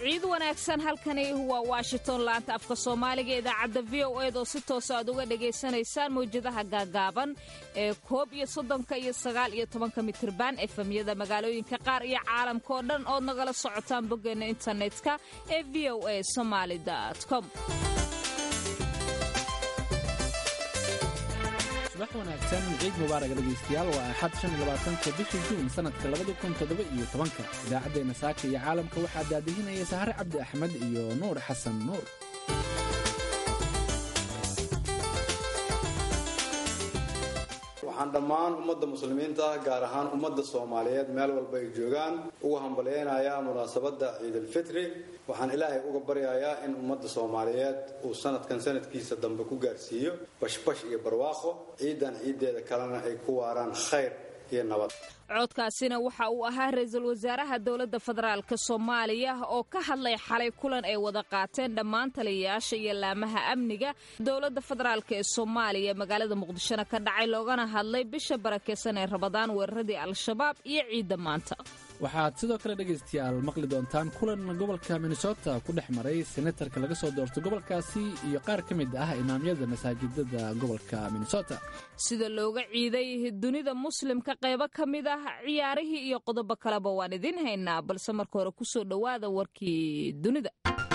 ciid wanaagsan halkani waa washington laanta afka soomaaliga idaacadda v o eed oo si toosa aad uga dhagaysanaysaan mawjadaha gaagaaban ee koob iyo soddonka iyo sagaal iyo tobanka mitirban efemyada magaalooyinka qaar iyo caalamka oo dhan ood nagala socotaan boggeena internetka ee v o a somaali com subax wanaagsan ciid mubaaraga dhegaystayaal waa axad shan iyo labaatanka bishii juun sanadka labada kun toddoba iyo tobanka idaacaddeenna saaka iyo caalamka waxaa daadihinaya sahare cabdi axmed iyo nuur xasan nuur waxaan dhammaan ummadda muslimiinta ah gaar ahaan ummadda soomaaliyeed meel walba ay joogaan ugu hambalyaynayaa munaasabadda ciidalfitri waxaan ilaahay uga baryayaa in ummadda soomaaliyeed uu sanadkan sanadkiisa dambe ku gaarsiiyo bashbash iyo barwaaqo ciidan ciiddeeda kalena ay ku waaraan khayr iyo nabad codkaasina waxa uu ahaa ra-iisul wasaaraha dowladda federaalk soomaaliya oo ka hadlay xalay kulan ay wada qaateen dhammaan taliyayaasha iyo laamaha amniga dowladda federaalk ee soomaaliya magaalada muqdishona ka dhacay loogana hadlay bisha barakeysan ee rabadaan weeraradii al-shabaab iyo ciidda maanta waxaad sidoo kale dhegaystayaal maqli doontaan kulan gobolka minnesota ku dhex maray senatarka laga soo doorto gobolkaasi iyo qaar ka mid ah imaamyada masaajidada gobolka minnesota sida looga ciiday dunida muslimka qaybo ka mid ah ciyaarihii iyo qodobo kaleba waan idiin haynaa balse marka hore kusoo dhowaada warkii dunida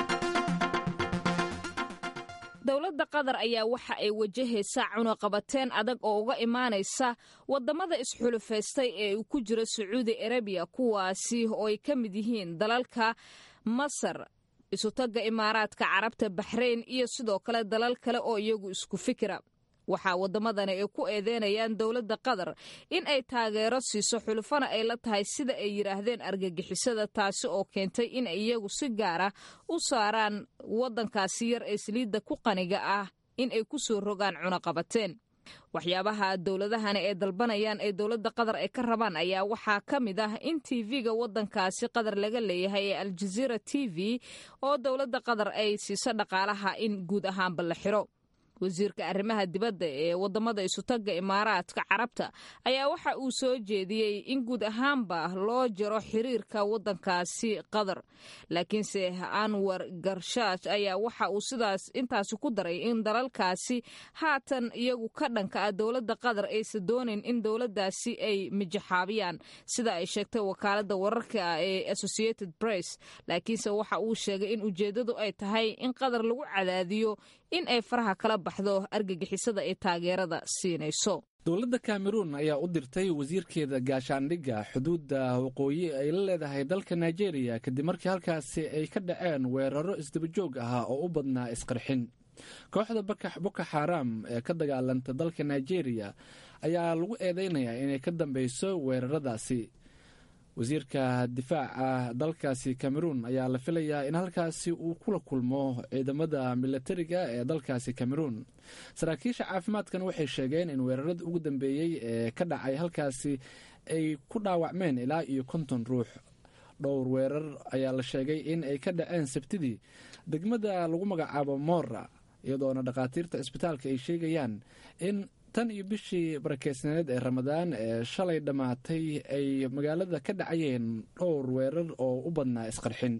dowladda qatar ayaa waxa ay wajahaysaa cunaqabateen adag oo uga imaanaysa wadamada isxulufaystay ee uu ku jiro sacuudi arabiya kuwaasi oo ay ka mid yihiin dalalka masar isutagga imaaraadka carabta baxrayn iyo sidoo kale dalal kale oo iyagu isku fikira waxaa waddamadani ay ku eedeynayaan dowladda qatar in ay taageero siiso xulufana ay la tahay sida ay yidhaahdeen argagixisada taasi oo keentay in iyagu si gaara u saaraan waddankaasi yar ee saliidda ku qaniga ah in ay ku soo rogaan cunaqabateen waxyaabaha dowladahani ay dalbanayaan ee dowladda qatar ay ka rabaan ayaa waxaa ka mid ah in tv-ga waddankaasi qatar laga leeyahay ee aljaziira t v oo dowladda qatar ay siiso dhaqaalaha in guud ahaanba la xiro wasiirka arrimaha dibadda ee wadamada isutagga imaaraadka carabta ayaa waxa uu soo jeediyey in guud ahaanba loo jaro xiriirka waddankaasi qatar laakiinse anwar garshaash ayaa waxa uu sidaas intaasi ku daray in dalalkaasi haatan iyagu ka dhanka ah dowladda qatar aysan doonayn in dowladdaasi ay mijaxaabiyaan sida ay sheegtay wakaaladda wararka ee associated press laakiinse waxa uu sheegay in ujeeddadu ay tahay in qatar lagu cadaadiyo in ay faraha kala baxdo argagixisada ay taageerada siinayso dowladda kameruun ayaa u dirtay wasiirkeeda gaashaandhigga xuduudda waqooyi ay la leedahay dalka nigeria kadib markii halkaasi ay ka dhaceen weeraro isdabajoog ah oo u badnaa isqarxin kooxda boko xaram ee ka dagaalanta dalka nigeria ayaa lagu eedeynayaa inay ka dambeyso weeraradaasi wasiirka difaaca dalkaasi cameroun ayaa la filayaa in halkaasi uu kula kulmo ciidamada milatariga ee dalkaasi cameroun saraakiisha caafimaadkan waxay sheegeen in weeraradii ugu dambeeyey ee ka dhacay halkaasi ay ku dhaawacmeen ilaa iyo konton ruux dhowr weerar ayaa la sheegay in ay ka dhaceen sabtidii degmada lagu magacaabo mora iyadoona dhakhaatiirta isbitaalka ay sheegayaan in tan iyo bishii barakeysneed ee ramadaan ee shalay dhammaatay ay magaalada ka dhacayeen dhowr weerar oo u badnaa isqarxin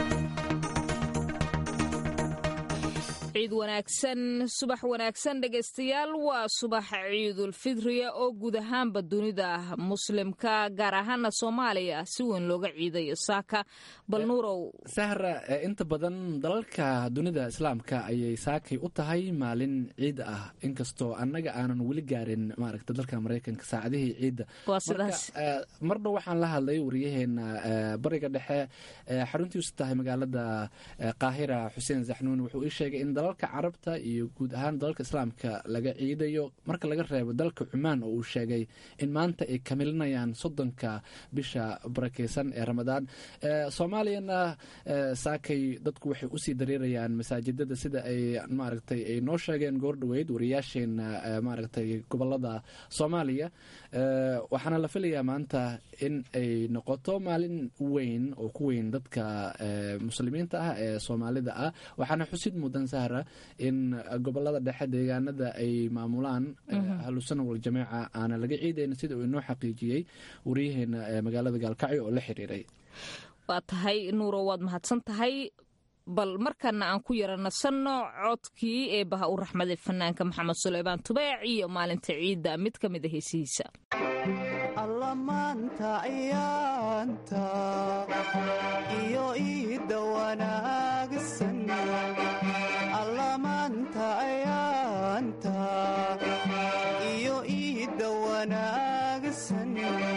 ciid wanaagsan subax wanaagsan dhegaystayaal waa subax ciidulfidriya oo guud ahaanba dunida muslimka gaar ahaana soomaaliya si weyn looga ciidayo saaka bal nuurow sahra inta badan dalalka dunida islaamka ayay saakay u tahay maalin ciid ah inkastoo annaga aanan weli gaarin maaragta dalka maraykanka saacadihii ciidda mardhow waxaan la hadlay wariyaheena bariga dhexe xaruntiisu tahay magaalada qaahira xuseen zaxnuun wuxuu ii sheegay in dalalka carabta iyo guud ahaan dalalka islaamka laga ciidayo marka laga reebo dalka cumaan oo uu sheegay in maanta ay kamilinayaan soddonka bisha barakeysan ee ramadaan soomaaliyana saakay dadku waxay usii dareerayaan masaajidada sida ay maaragtay ay noo sheegeen goordhoweyd wariyaasheena maaragtay gobolada soomaaliya waxaana la filayaa maanta in ay noqoto maalin weyn oo ku weyn dadka muslimiinta ah ee soomaalida ah waxaana xusid mudan sahra in gobolada dhexe deegaanada ay maamulaan ahlusana waljamaaca aana laga ciidayn sida uu inoo xaqiijiyey wariyaheena magaalada gaalkacyo oo la xiriiray waa tahay nuuro waad mahadsan tahay bal markana aan ku yara nasanno codkii ee baha u raxmaday fanaanka maxamed suleymaan tubeec iyo maalinta ciidda mid ka mid a heesihiisa allamaanta ayaanta iyo iidda wanaagsan allamaanta ayaanta iyo iidda wanaagsan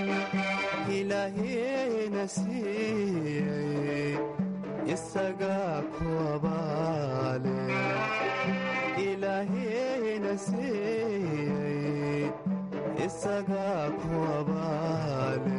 ilaaheena siiyey isagaa ku abaale ilaaheena siiyey isagaa ku abaale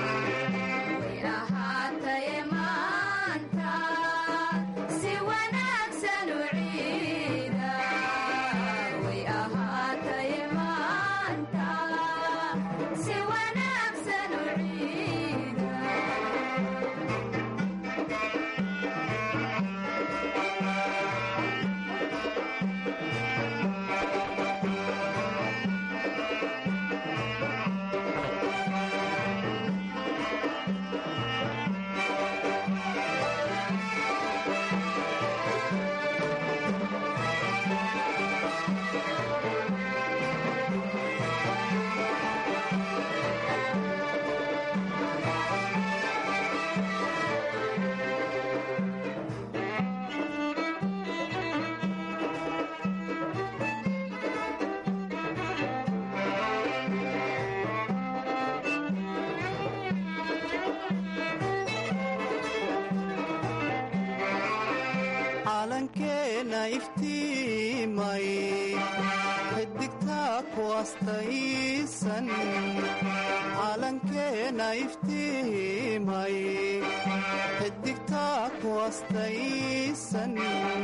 calankeena iftiimay xidigtaa ku astaysan calankeena iftiimay xidigtaa ku astaysan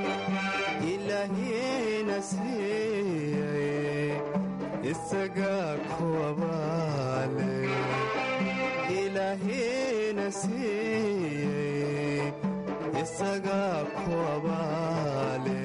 ilaahiina siiyey isagaa ku abaale ilaahiina siiyey isagaa ku abaale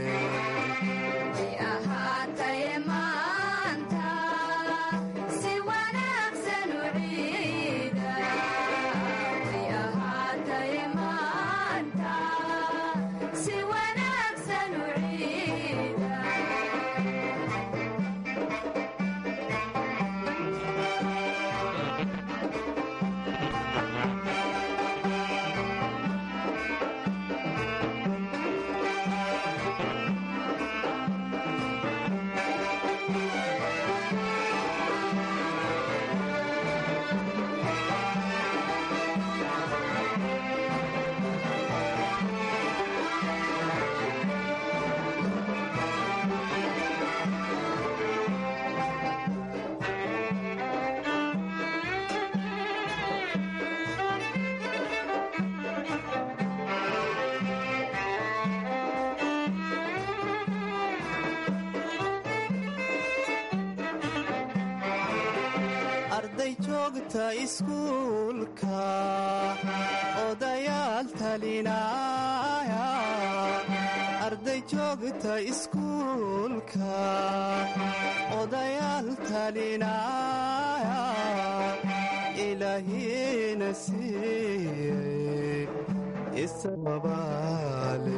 arday joogta iskuulka odayaal talinaya arday joogta iskuulka odayaal talinaya ilaahiina siiyey isababaale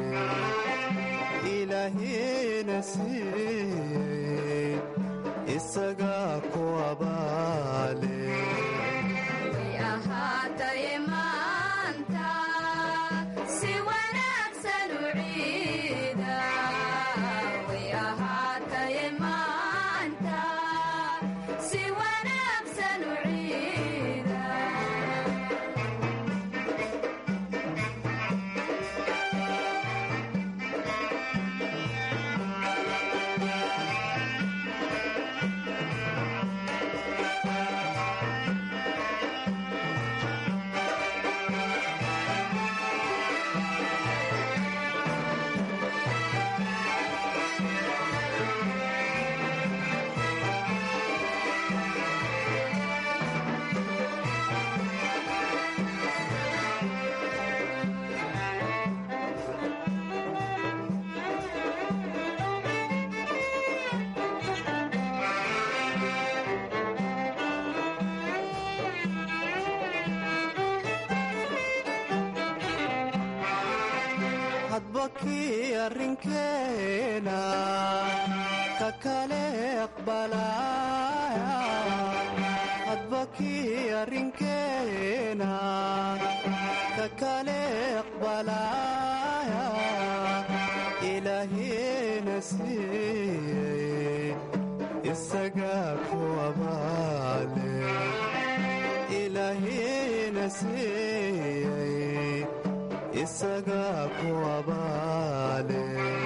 ilaahiina siiyey isagaa ku abaale kii arrinkeena ka kale aqbalaya hadba kii arrinkeena ka kale aqbalaya ilaahina siiyey isagaa ku abaale ilaahina siiyey isagaa ku abaale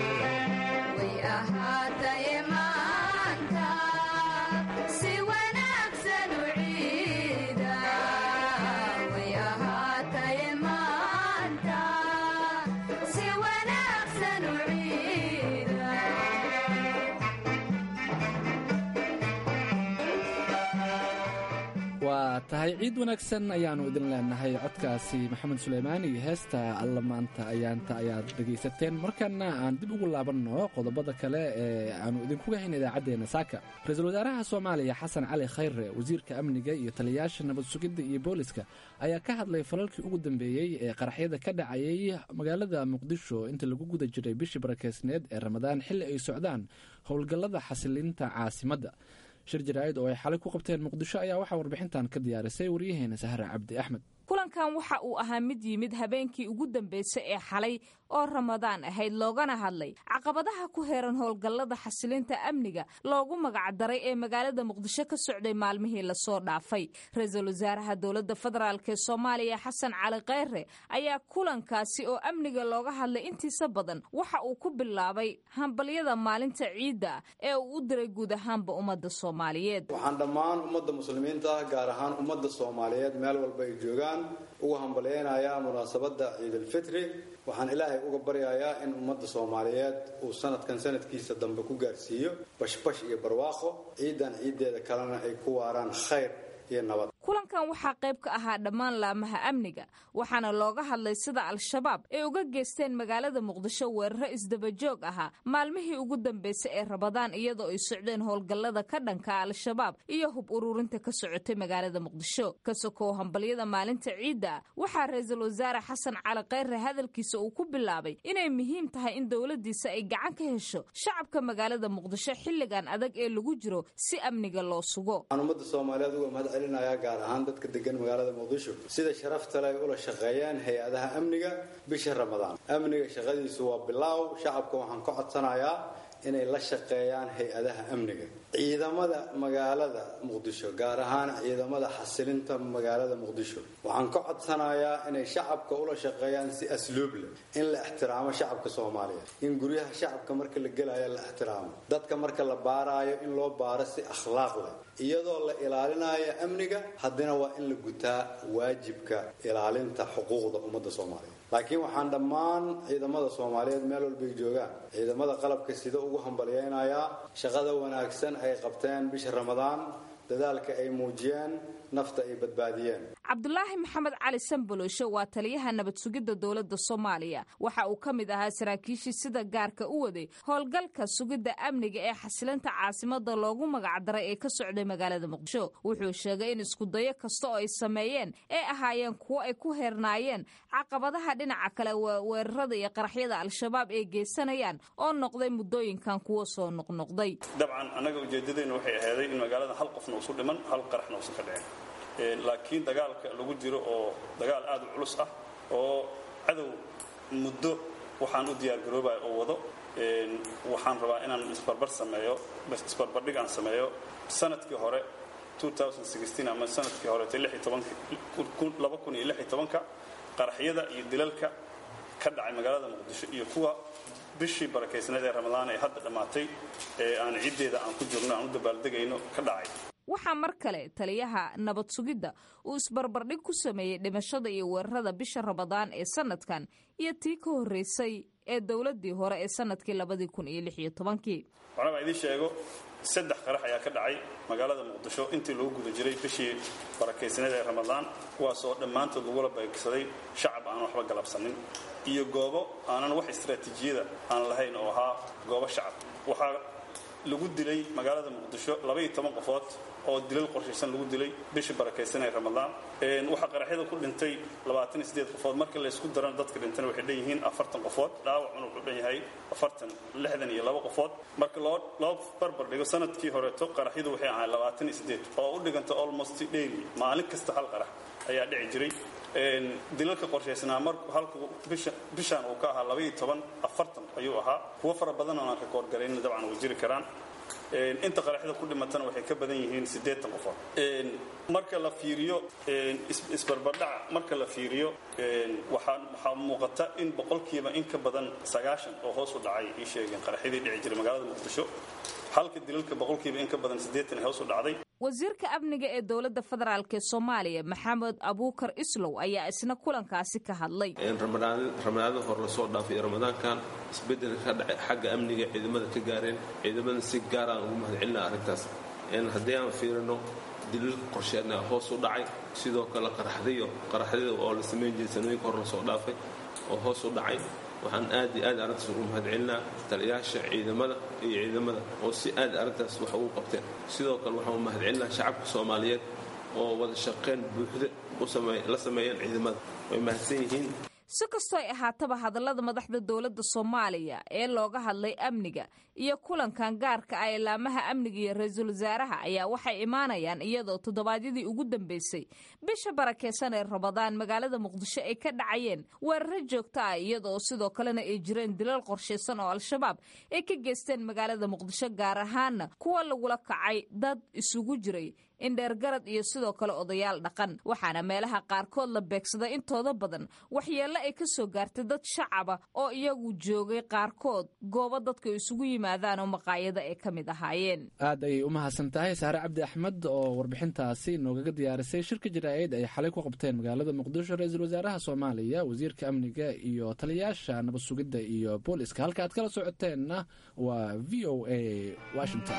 waa tahay ciid wanaagsan ayaannu idin leenahay codkaasi maxamed suleymaan iyo heesta alla maanta ayaanta ayaad dhegaysateen markana aan dib ugu laabanno qodobada kale ee aannu idinkuga hayn idaacaddeenna saaka ra-iisul wasaaraha soomaaliya xasan cali khayre wasiirka amniga iyo taliyayaasha nabad sugidda iyo booliska ayaa ka hadlay falalkii ugu dambeeyey ee qaraxyada ka dhacayay magaalada muqdisho inta lagu guda jiray bishii barakeysneed ee ramadaan xilli ay socdaan howlgallada xasilinta caasimadda shir jaraa'id oo ay xalay ku qabteen muqdisho ayaa waxaa warbixintan ka diyaarisay waryaheena sahre cabdi axmed kulankan waxa uu ahaa mid yimid habeenkii ugu dambeysay ee xalay oo ramadaan ahayd loogana hadlay caqabadaha ku heeran howlgallada xasilinta amniga loogu magacdaray ee magaalada muqdisho ka socday maalmihii lasoo dhaafay ra-iisul wasaaraha dowladda federaalk ee soomaaliya xasan cali kheyre ayaa kulankaasi oo amniga looga hadlay intiisa badan waxa uu ku bilaabay hambalyada maalinta ciidda ee uu u diray guud ahaanba ummadda soomaaliyeed waxaan dhammaan ummadda muslimiinta ah gaar ahaan ummadda soomaaliyeed meel walba ay joogaan uga hambalyaynayaa munaasabadda ciidalfitri waxaan ilaahay uga baryayaa in ummadda soomaaliyeed uu sanadkan sanadkiisa dambe ku gaarsiiyo bashbash iyo barwaaqo ciidan ciiddeeda kalena ay ku waaraan khayr iyo nabad kulankan waxaa qayb ka ahaa dhammaan laamaha amniga waxaana looga hadlay sida al-shabaab ay uga geysteen magaalada muqdisho weeraro isdabajoog ahaa maalmihii ugu dambeysay ee rabadaan iyadoo ay socdeen howlgallada ka dhanka al-shabaab iyo hub ururinta ka socotay magaalada muqdisho ka sokow hambalyada maalinta ciidda waxaa ra-iisul wasaare xasan cali kheyre hadalkiisa uu ku bilaabay inay muhiim tahay in dowladiisa ay gacan ka hesho shacabka magaalada muqdisho xilligan adag ee lagu jiro si amniga loo sugo gaar ahaan dadka degan magaalada muqdisho sida sharafta leh ula shaqeeyeen hay-adaha amniga bisha ramadaan amniga shaqadiisu waa bilaaw shacabka waxaan ka codsanayaa inay la shaqeeyaan hay-adaha amniga ciidamada magaalada muqdisho gaar ahaan ciidamada xasilinta magaalada muqdisho waxaan ka codsanayaa inay shacabka ula shaqeeyaan si asluub leh in la ixtiraamo shacabka soomaaliyeed in guryaha shacabka marka la gelayo la ixtiraamo dadka marka la baaraayo in loo baaro si akhlaaq leh iyadoo la ilaalinayo amniga haddana waa in la gutaa waajibka ilaalinta xuquuqda ummadda soomaaliyeed laakiin waxaan dhammaan ciidamada soomaaliyeed meel walbay joogaan ciidamada qalabka sida ugu hambalyaynayaa shaqada wanaagsan ay qabteen bisha ramadaan dadaalka ay muujiyeen nafta ay badbaadiyeen cabdulaahi maxamed cali sanbolooshe waa taliyaha nabad sugidda dowladda soomaaliya waxa uu ka mid ahaa saraakiishii sida gaarka u waday howlgalka sugidda amniga ee xasilinta caasimada loogu magacdaray ee ka socday magaalada muqdisho wuxuu sheegay in iskudayo kasta oo ay sameeyeen ay ahaayeen kuwo ay ku heernaayeen caqabadaha dhinaca kale weerarada iyo qaraxyada al-shabaab ay geysanayaan oo noqday muddooyinkan kuwo soo noqnoqday dabcan annaga ujeedadeenu waxay ahaaday in magaalada hal qofna uusu dhiman hal qaraxna uusan ka dhicin laakiin dagaalka lagu jiro oo dagaal aad u culus ah oo cadow muddo waxaan u diyaargaroobaya oo wado waxaan rabaa inaan isbarbar sameeyo isbarbardhig aan sameeyo sanadkii hore ama sanadkii hore ka qaraxyada iyo dilalka ka dhacay magaalada muqdisho iyo kuwa bishii barakaysneed ee ramadaan ee hadda dhammaatay ee aan ciddeeda aan ku jirno aan u dabaaldegayno ka dhacay waxaa mar kale taliyaha nabad sugidda uu isbarbardhig ku sameeyey dhimashada iyo weerarada bisha ramadaan ee sanadkan iyo tii ka horreysay ee dowladdii hore ee sanadkii labadii kun iyo lix iyo tobankii waxna baa idiin sheego saddex qarax ayaa ka dhacay magaalada muqdisho intii lagu guda jiray bishii barakaysneed ee ramadaan kuwaasoo dhammaantood lagula beegsaday shacab aan waxba galabsanin iyo goobo aanan wax istaraatiijiyada aan lahayn oo ahaa goobo shacab waxaa lagu dilay magaalada muqdisho labaiyo toban qofood oo dilal qorshaysan lagu dilay bishii barakaysanay ramadaan waxaa qaraxyada ku dhintay labaatan iyo sideed qofood marka laysku darana dadka dhintana waxay dhan yihiin afartan qofood dhaawacuna wuxuu dhan yahay afartan lixdan iyo laba qofood marka loo loo barbar dhigo sanadkii horeeto qaraxyadu waxay ahayd labaatan iyo sideed oo u dhiganta almost daily maalin kasta hal qarax ayaa dhici jiray dilalka qorshaysnaa mar halka bishaan uu ka ahaa labaiyo toban afartan ayuu ahaa kuwo fara badan oo aan rekoord garayna dabcan way jiri karaan inta qaraxyada ku dhimatana waxay ka badan yihiin siddeetan qofood marka la fiiriyo isbarbardhaca marka la fiiriyo waxaa waxaa muuqata in boqolkiiba in ka badan sagaashan oo hoos u dhacay ii sheegeen qaraxyadii dhici jiray magaalada muqdisho halka dilalka boqolkiiba in ka badan siddeetan ee hoos u dhacday wasiirka amniga ee dowladda federaalk ee soomaaliya maxamed abuukar islow ayaa isna kulankaasi ka hadlay ramadaanada hore lasoo dhaafay iyo ramadaankan isbedel ka dhacay xagga amniga ciidamada ka gaareen ciidamada si gaaraan ugu mahadcelina arrintaas haddii aan fiirino daliilka qorsheedna hoos u dhacay sidoo kale qaraxdayo qaraxdada oo la samayn jiray sanooyinka hore lasoo dhaafay oo hoos u dhacay waxaan aad iyo aad arrintaas ugu mahadcelinaa taliyaasha ciidamada iyo ciidamada oo si aad arrintaas wax ugu qabteen sidoo kale waxaan u mahadcelinaa shacabka soomaaliyeed oo wada shaqayn buuxda la sameeyeen ciidamada way mahadsan yihiin si kastoo ay ahaataba hadallada madaxda dowladda soomaaliya ee looga hadlay amniga iyo kulankan gaarka ah ilaamaha amniga iyo ra-iisul wasaaraha ayaa waxay imaanayaan iyadoo toddobaadyadii ugu dambeysay bisha barakeysan ee rabadaan magaalada muqdisho ay ka dhacayeen weeraro joogto ah iyadoo sidoo kalena ay jireen dilal qorshaysan oo al-shabaab ay ka geysteen magaalada muqdisho gaar ahaana kuwa lagula kacay dad isugu jiray indheergarad iyo sidoo kale odayaal dhaqan waxaana meelaha qaarkood la beegsaday intooda badan waxyeello ay ka soo gaartay dad shacaba oo iyagu joogay qaarkood goobo dadka isugu yimaadaan oo maqaayado ay ka mid ahaayeen aad ayay u mahadsan tahay saare cabdi axmed oo warbixintaasi noogaga diyaarisay shirka jaraa'id ay xalay ku qabteen magaalada muqdisho ra-iisul wasaaraha soomaaliya wasiirka amniga iyo taliyayaasha nabad sugidda iyo booliska halka aad kala socoteenna waa v o a washington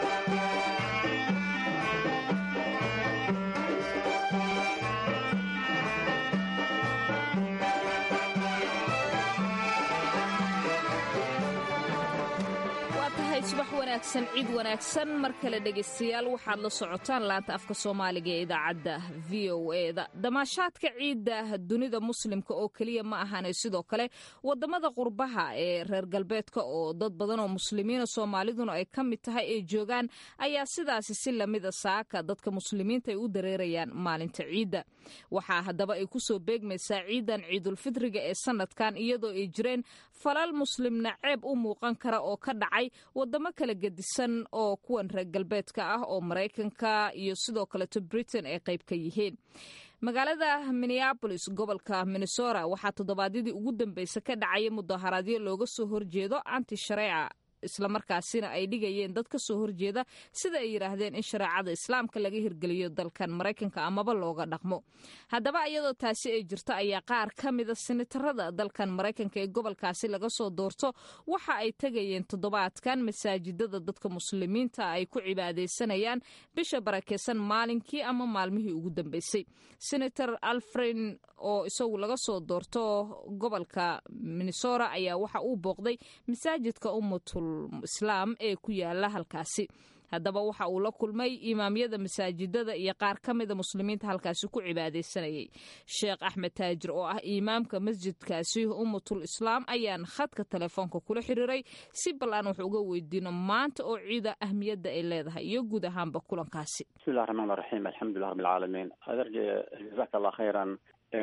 subax wanaagsan ciid wanaagsan mar kale dhegaystayaal waxaad la socotaan laanta afka soomaaliga ee idaacadda v o eda damaashaadka ciidda dunida muslimka oo keliya ma ahane sidoo kale wadamada qurbaha ee reer galbeedka oo dad badan oo muslimiina soomaaliduna ay ka mid tahay ay joogaan ayaa sidaasi si lamida saaka dadka muslimiinta ay u dareerayaan maalinta ciidda waxaa haddaba ay kusoo beegmaysaa ciidan ciidulfitriga ee sanadkan iyadoo ay jireen falal muslimna ceeb u muuqan kara oo ka dhacay wadamo kala gedisan oo kuwan reer galbeedka ah oo maraykanka iyo sidoo kaleto britain ay qayb ka yihiin magaalada minneabolis gobolka minnesota waxaa toddobaadyadii ugu dambeysa ka dhacaya mudaharaadyo looga soo horjeedo anti shareeca islamarkaasina ay dhigayeen dad ka soo horjeeda sida ay yidhaahdeen in shareecada islaamka laga hirgeliyo dalkan maraykanka amaba looga dhaqmo haddaba iyadoo taasi ay jirto ayaa qaar ka mida sinitarada dalkan maraykanka ee gobolkaasi laga soo doorto waxa ay tegayeen toddobaadkan masaajidada dadka muslimiinta ay ku cibaadaysanayaan bisha barakeysan maalinkii ama maalmihii ugu dambeysay senator alfrin oo isagu laga soo doorto gobolka minnesota ayaa waxa uu booqday masaajidka ummatul islaam ee ku yaala halkaasi haddaba waxa uu la kulmay imaamyada masaajidada iyo qaar ka mida muslimiinta halkaasi ku cibaadaysanayay sheekh axmed taajir oo ah imaamka masjidkaasi ummatul islaam ayaan khadka telefoonka kula xiriiray si bal aan wax uga weydiino maanta oo ciida ahmiyadda ay leedahay iyo guud ahaanba kulankaasi bismillahi raxmaan raxiim alxamdulilah rabbilcaalamiin adarje jazaaka allah khayran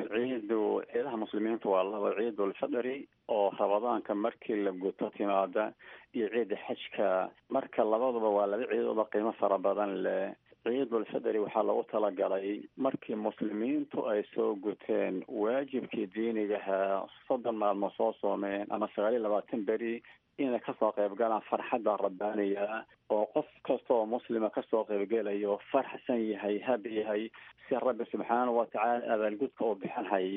ciidu ciidaha muslimiinta waa laba ciidulfadri oo rabadaanka markii la guto timaada iyo ciida xajka marka labaduba waa laba ciidooda qiimo fara badan leh ciidulfadri waxaa lagu talagalay markii muslimiintu ay soo guteen waajibkii diinigaha soddon maalmood soo soomeen ama sagaal iyo labaatan beri inay kasoo qayb galaan farxadda rabbaaniga oo qof kasta oo muslima kasoo qaybgelayo farxsan yahay hab yahay si rabbi subxaanahu watacaala abaalgudka uu bixin hayo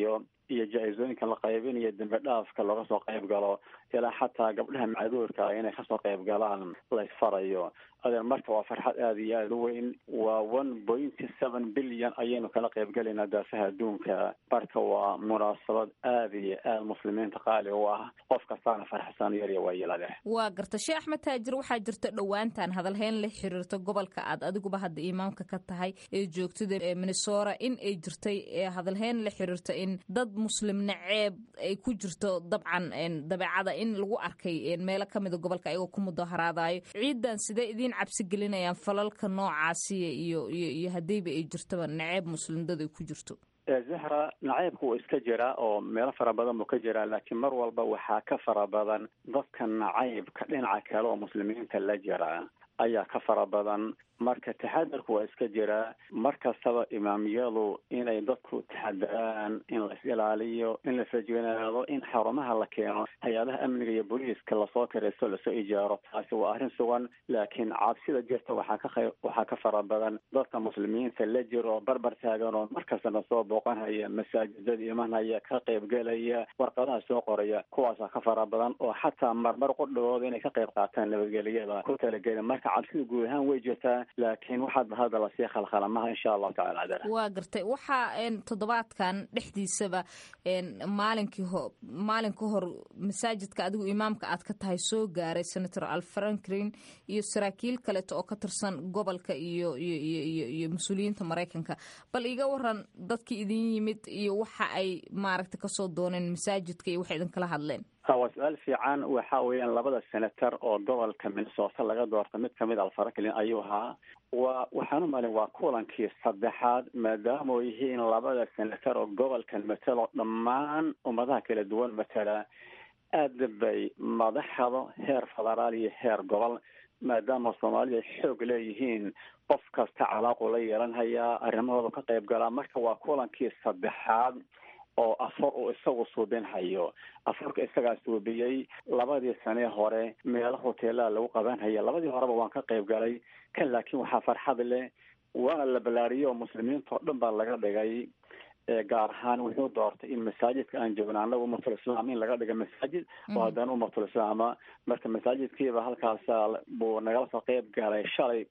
iyo jaa-isooyinka la qaybinayo dembi dhaafka looga soo qayb galo ilaa xataa gabdhaha macduurka inay kasoo qayb galaan laysfarayo adeer marka waa farxad aada iyo aada u weyn waa one point seven billion ayaynu kala qaybgelaynaa daafaha adduunka marka waa munaasabad aada iyo aada muslimiinta qaali u ah qof kastaana farxsan yarya waa yelade waa garta sheekh axmed taajir waxaa jirta dhowaantan hadalhayn la xiriirta gobolka aad adiguba hadda imaamka ka tahay ee joogtada minnesora in ay jirtay hadalhayn la xiriirta in dad muslim naceeb ay ku jirto dabcan dabeecada in lagu arkay meelo kamida gobolka ayagoo ku mudaharaadayo ciidan sidee idiin cabsi gelinayaan falalka noocaasiya iyo iyo iyo haddayba ay jirtaba naceeb muslimdad ay ku jirto zahra nacaybka wuu iska jiraa oo meelo fara badan buu ka jiraa laakiin mar walba waxaa ka fara badan dadka nacaybka dhinaca kale oo muslimiinta la jira ayaa ka fara badan marka taxadarku waa iska jiraa mar kastaba imaamiyadu inay dadku taxadaraan in la is ilaaliyo in la fajignaado in xarumaha la keeno hay-adaha amniga iyo booliiska lasoo karaysto lasoo ijaaro taasi waa arrin sugan laakiin cabsida jirta waxaa ka qayb waxaa ka fara badan dadka muslimiinta la jiro barbar taagan oo markastana soo booqanhaya masaajidada imanhaya ka qaybgelaya warqadaha soo qoraya kuwaasaa ka fara badan oo xataa marmar qudhigooda inay ka qayb qaataan nabadgelyada ku talagelin marka cabsida guud ahaan way jirtaa laakiin waxaad hadda lasii khalkhalamaha insha allahu tacala adeer waa gartay waxaa toddobaadkan dhexdiisaba maalinkii ho maalin ka hor masaajidka adigu imaamka aad ka tahay soo gaaray senator al franklin iyo saraakiil kaleeto oo ka tirsan gobolka iyo iyo iyo iyo mas-uuliyiinta maraykanka bal iga waran dadkii idin yimid iyo waxa ay maaragta kasoo dooneen masaajidka iyo waxay idinkala hadleen waa su-aal fiican waxa weeyaan labada senator oo gobolka minnesota laga doorta mid kamid alfaraklin ayuu ahaa wa waxaan u malin waa kulankii saddexaad maadaama oo yihiin labada senator oo gobolkan matelo dhammaan ummadaha kala duwan matala aada bay madaxda heer federaal iyo heer gobol maadaama soomaalida ay xoog leeyihiin qof kasta calaaqu la yeelanhayaa arrimahooda ka qayb galaa marka waa kulankii saddexaad oo afar uu isagu suubinhayo afarka isagaa suubiyey labadii sanee hore meelo hoteelaha lagu qabanhaya labadii horeba waan ka qayb galay kan laakiin waxaa farxad leh waana la balaariyey oo muslimiinta oo dhan baa laga dhigay gaar ahaan wuxuu doortay in masaajidka aan joogno annaga umatul islaam in laga dhiga masaajid oo haddana umatul islaama marka masaajidkiiba halkaasa buu nagala soo qayb galay shalay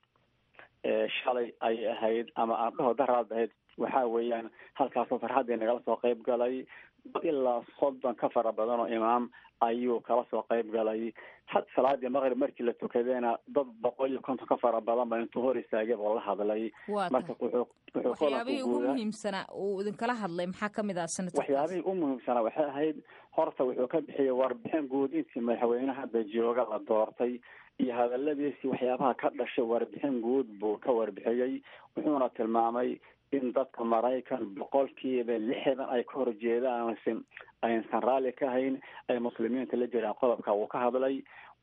shalay ay ahayd ama aan dhaho daraad ahayd waxa weeyaan halkaasoo farxaddii nagala soo qayb galay ilaa soddon ka fara badan oo imaam ayuu kala soo qayb galay had salaadii maqrib markii la tukadeena dad boqol iyo konton ka fara badan ba intuu hor istaagay boo la hadlay marka wuxuu waxyaabihii ugu muhiimsanaa uu idinkala hadlay maxaa kamid ah sanadka waxyaabihii u muhiimsanaa waxay ahayd horta wuxuu ka bixiyey warbixin guud intii madaxweyne hadda jooga la doortay iyo hadaladiisii waxyaabaha ka dhashay warbixin guud buu ka warbixiyey wuxuuna tilmaamay in dadka maraykan boqolkiiba lixdan ay ka horjeedaan aysan raalli ka hayn ay muslimiinta la jiraan qodobka uu ka hadlay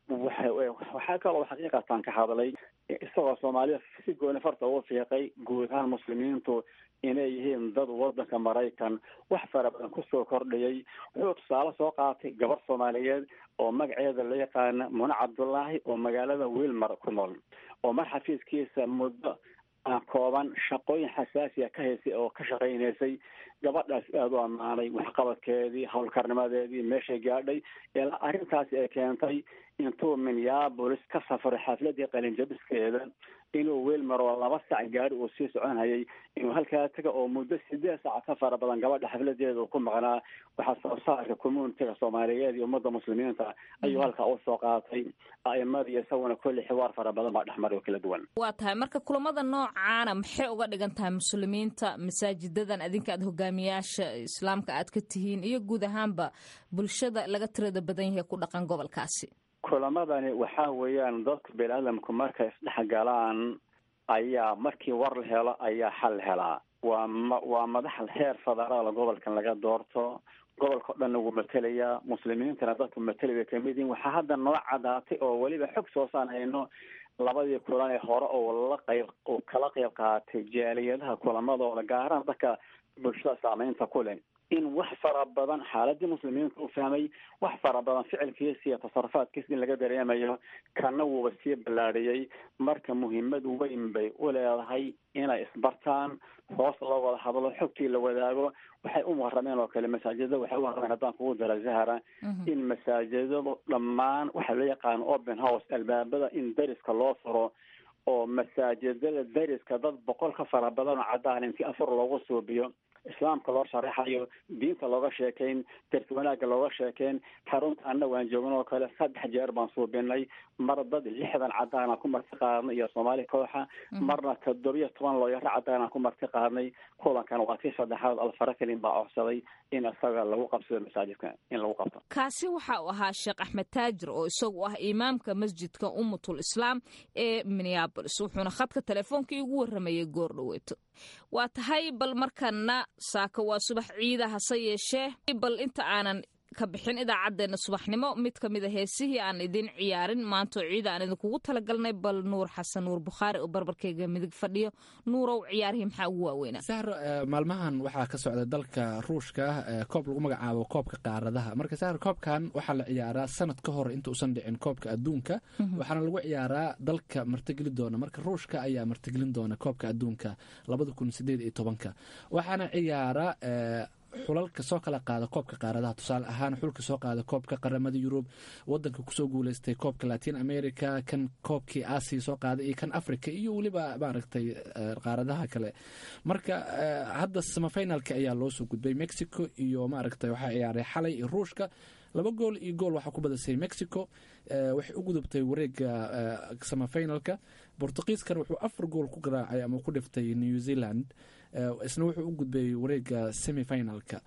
waxaa kaloo xaqiiqatan ka hadlay isagoo soomaalida si gooni farta ugu fiiqay guud ahaan muslimiintu inay yihiin dad wadanka maraykan wax fara badan kusoo kordhiyay wuxuu tusaale soo qaatay gabar soomaaliyeed oo magaceeda la yaqaana mune cabdullaahi oo magaalada wilmar ku nool oo mar xafiiskiisa muddo aan kooban shaqooyin xasaasiya ka haysay oo ka shaqaynaysay gabadhaas aada u ammaanay waxqabadkeedii howlkarnimadeedii meeshay gaadhay ilaa arrintaasi ay keentay intuu minneabolis ka safray xafladii qalinjabiskeeda inuu weelmar oo laba sac gaari uu sii soconhayay inuu halkaa taga oo muddo sideed saac ka fara badan gabadha xafladeeda uu ku maqnaa waxaa soo saarka communitiga soomaaliyeed iyo ummadda muslimiinta ayuu halkaa usoo qaatay a'imadii isaguna kolli xiwaar fara badan baa dhexmaray oo kala duwan waa tahay marka kulamada noocaana maxay uga dhigan tahay muslimiinta masaajidadan adinka aad hogaamiyaasha islaamka aad ka tihiin iyo guud ahaanba bulshada laga tirada badan yahay ku dhaqan gobolkaasi kulamadani waxa weeyaan dadka bini-aadamku markay isdhex galaan ayaa markii war la helo ayaa xal helaa waa ma waa madax heer federaal gobolkan laga doorto gobolka o dhan lagu matelayaa muslimiintana dadku mateli bay kamid yihin waxaa hadda noo cadaatay oo weliba xog soosaan hayno labadii kulan ee hore oo la qayb oo kala qayb qaatay jaaliyadaha kulamadooda gaaraan dadka bulshada saameynta ku leh in wax fara badan xaaladii muslimiinta u fahmay wax fara badan ficilkiisa iyo tasarufaadkiisa in laga dareemayo kana wuuba sii ballaadhiyey marka muhiimad weyn bay u leedahay inay isbartaan hoos loo wada hadlo xogtii la wadaago waxay u warameen oo kale masaajidada waxay u warameen haddaan kugu dara zahara in masaajidadu dhammaan waxaa loo yaqaano open house albaabada in dariska loo furo oo masaajidada dariska dad boqol ka fara badan oo caddaan intii afar loogu suubiyo islaamka loo sharaxayo diinta looga sheekayn darsi wanaagga looga sheekayn xarunta anna waan joogan oo kale saddex jeer baan suubinay mar dad lixdan caddaana ku marti qaadnay iyo soomaali kooxa marna toddobiyo toban looyaro caddaana ku marti qaadnay kulankan waa tii saddexaad alfarakelin baa codsaday in isaga lagu qabsado masaajidka in lagu qabto kaasi waxa uu ahaa sheekh axmed taajir oo isagu ah imaamka masjidka ummatul islaam ee minneabolis wuxuuna khadka teleefoonkii ugu warramayay goor dhaweeto waa tahay bal markana saaka waa subax ciida hase yeeshee bal inta aanan ka bixin idaacaddeenna subaxnimo mid ka mid a heesihii aan idin ciyaarin maantoo ciida aan idinkugu talagalnay bal nuur xasan nuur bukhaari oo barbarkeyga midig fadhiyo nuurow ciyaarihii maxaa ugu waaweynaa sahro maalmahan waxaa ka socda dalka ruushka koob lagu magacaabo koobka qaaradaha marka sahro koobkan waxaa la ciyaaraa sanad ka hor inta uusan dhicin koobka adduunka waxaana lagu ciyaaraa dalka martigeli doona marka ruushka ayaa martigelin doona koobka adduunka labada kun sideed iyo tobanka waxaana ciyaara xulalka soo kala qaada koobka qaaradaha tusaale ahaan xulka soo qaada koobka qaramada yurub wadanka kusoo guuleystay koobka latin america kan koobkii asia soo qaada iyo kan africa iyo weliba maaragtay qaaradaha kale marka hadda samafinalka ayaa loo soo gudbay mexico iyo maaragtay waxaa ciyaaray xalay iyo ruushka laba gool iyo gool waxaa ku badasay mexico waxay u gudubtay wareega samafinalka bortugiiskana wuxuu afar gool ku garaacay ama ku dhiftay new zealand isna wuxuu u gudbay wareega semifinalka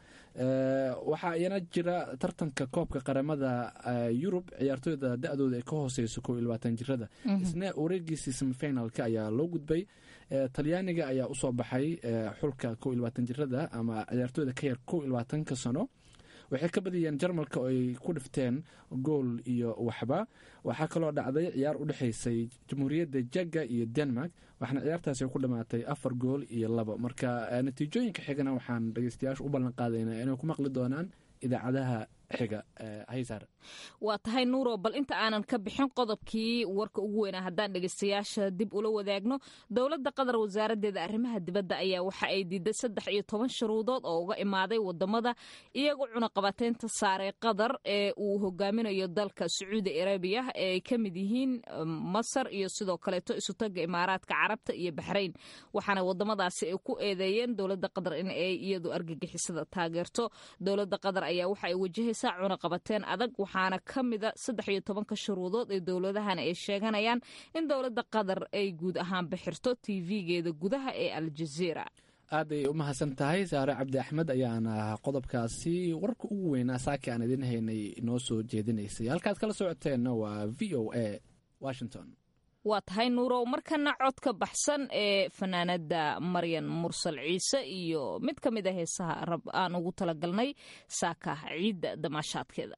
waxaa iyana jira tartanka koobka qaramada yurub ciyaartooyda da-dooda ay ka hooseyso kow iyo labaatan jirada isna wareegiisii semifinalka ayaa loo gudbay talyaaniga ayaa usoo baxay xulka kow iyo labaatan jirada ama ciyaartooyda ka yar kow iyo labaatanka sano waxay ka badiyeen jarmalka oo ay ku dhifteen gool iyo waxba waxaa kaloo dhacday ciyaar u dhexaysay jamhuuriyadda jagga iyo denmark waxaana ciyaartaasi ku dhamaatay afar gool iyo labo marka natiijooyinka xigana waxaan dhegeystayaasha u ballan qaadaynaa inay ku maqli doonaan idaacadaha xiga haysaar waa tahay nuuro bal inta aanan ka bixin qodobkii warka ugu weynaa haddaan dhegeystayaasha dib ula wadaagno dowladda qatar wasaaraddeeda arrimaha dibadda ayaa waxa ay diiday saddex iyo toban shuruudood oo uga imaaday wadamada iyagoo cunaqabateynta saaray qatar ee uu hogaaminayo dalka sacuudi arabiya ee ay ka mid yihiin masar iyo sidoo kaleeto isutaga imaaraadka carabta iyo baxrayn waxaana wadamadaasi ay ku eedeeyeen dowladda qatar in ay iyadu argagixisada taageerto dowladda qatar ayaa waxa ay wajahaysaa cunaqabateen adag waxaana ka mida saddex iyo tobanka shuruudood ee dowladahan ay sheeganayaan in dowladda qatar ay guud ahaan bixirto tv-geeda gudaha ee aljaziira aaday u mahadsan tahay saare cabdi axmed ayaana qodobkaasi warka ugu weynaa saaki aan idin haynay inoo soo jeedinaysay halkaad kala socoteenna waa v o a washington waa tahay nuurow markana codka baxsan ee fanaanada maryan mursal ciise iyo mid ka mid a heesaha rab aan ugu talagalnay saaka ciidda damaashaadkeeda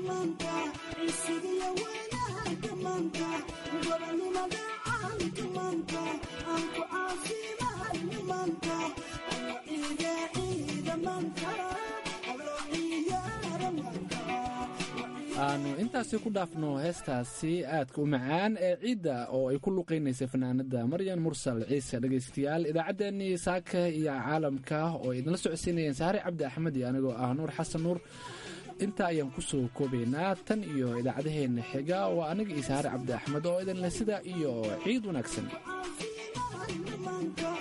aanu intaasi ku dhaafno heestaasi aadka u macaan ee ciidda oo ay ku luqaynaysay fanaanada maryan mursal ciise dhegaystayaal idaacaddeenii saaka iyo caalamka oo idinla socodsiinayeen saare cabdi axmed iyo anigoo ah nuur xasan nuur intaa ayaan kusoo koobaynaa tan iyo idaacadaheenna xiga waa aniga iyo saare cabdi axmed oo idinle sidaa iyo ciid wanaagsan